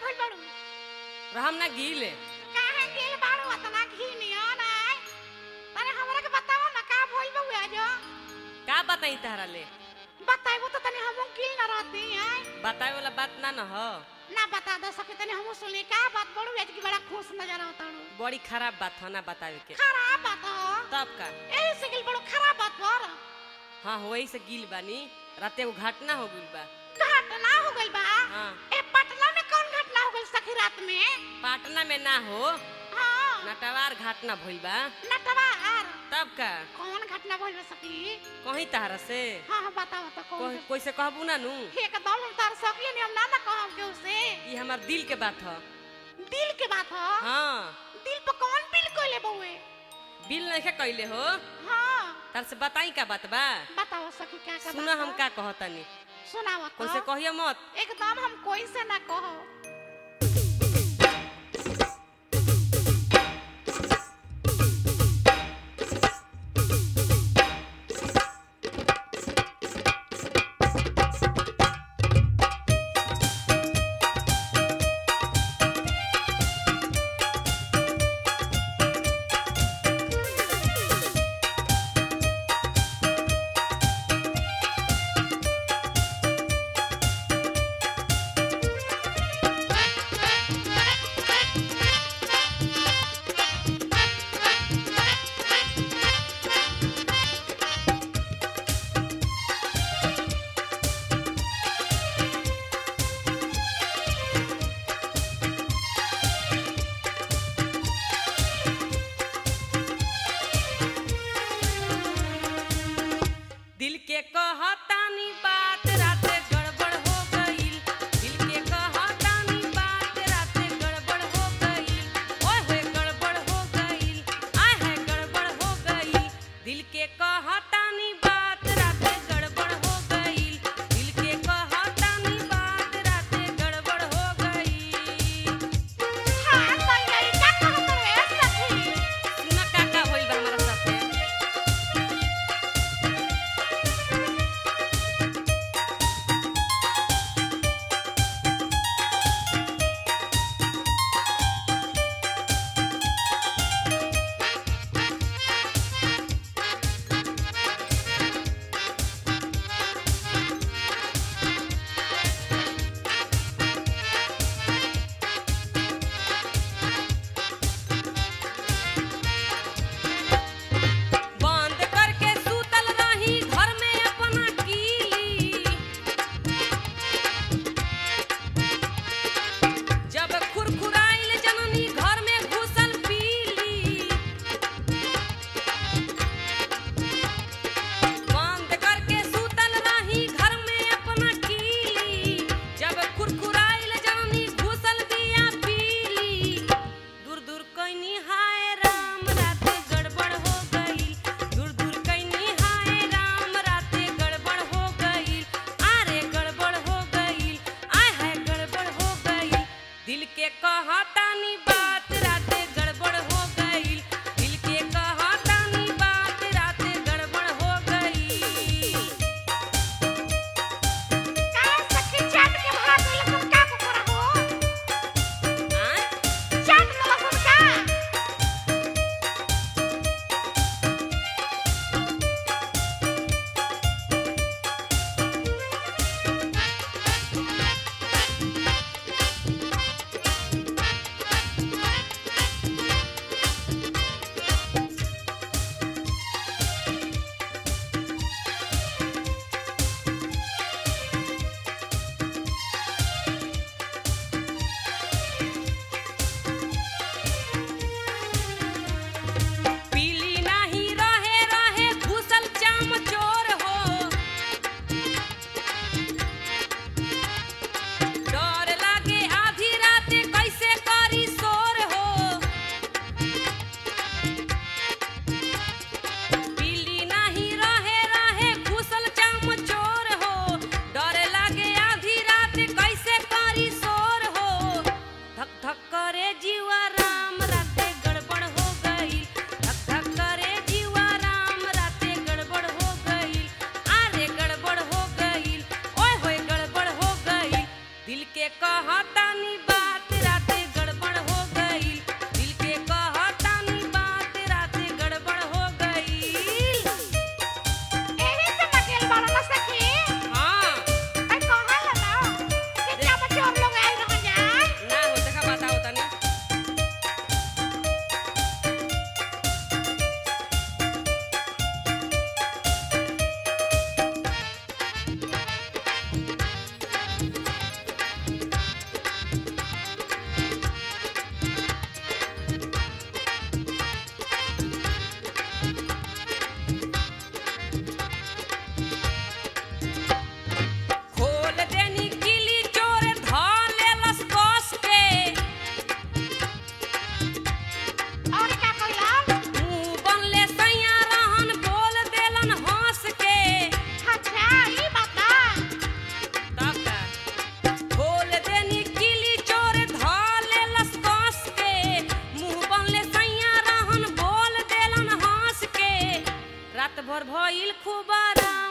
भइल बाड़ू रहम ना गीले काहे गेल बाड़ू अतना घी नियन आय तने हमरा के बताओ ना का भइल बा आज का बताई तहरा ले बताइबो तो तने हम गिल ना रहती आय बतावे वाला बात ना न हो ना बता दो सके तने हम सुनली का बात बड़ू आज की बड़ा खुश नजर आवता बड़ी खराब बात हो ना बतावे के खराब बात हो तब का एही से गिल बड़ू खराब बात पर हाँ वही से गील बानी राते वो घटना हो गइल बा घटना हो गइल बा हाँ ए पटना में कौन घटना हो गइल सखी रात में पाटना में ना हो हाँ नटवार घटना भइल बा नटवार तब का कौन घटना भइल बा सखी कहीं तहरा से हाँ हाँ बताओ तो कौन कोई कोई से कहबू ना नू एकदम हम तार सकिए नहीं हम ना ना कहब के उसे ये हमार दिल के बात ह दिल के बात हो हाँ दिल पर कौन बिल कोइले बउए बिल नहीं कैले हो हाँ तार से बताई का बात बा बताओ सखी क्या का सुना हम का कहतनी सुनाओ कोई से तो कहियो मत एकदम हम कोई से ना कहो दिल के कहतानी बात राते गड़बड़ हो गईल दिल के कहतानी बात राते गड़बड़ हो गईल ओए होए गड़बड़ हो गईल आय है गड़बड़ हो गईल दिल के कहतानी बात राते गड़बड़ हो गईल दिल के कहतानी बात राते गड़बड़ हो गईल हाँ तो यही का कहत रे सखी सुना का का होइल बा हमारा साथे रात भर भइल खूब आराम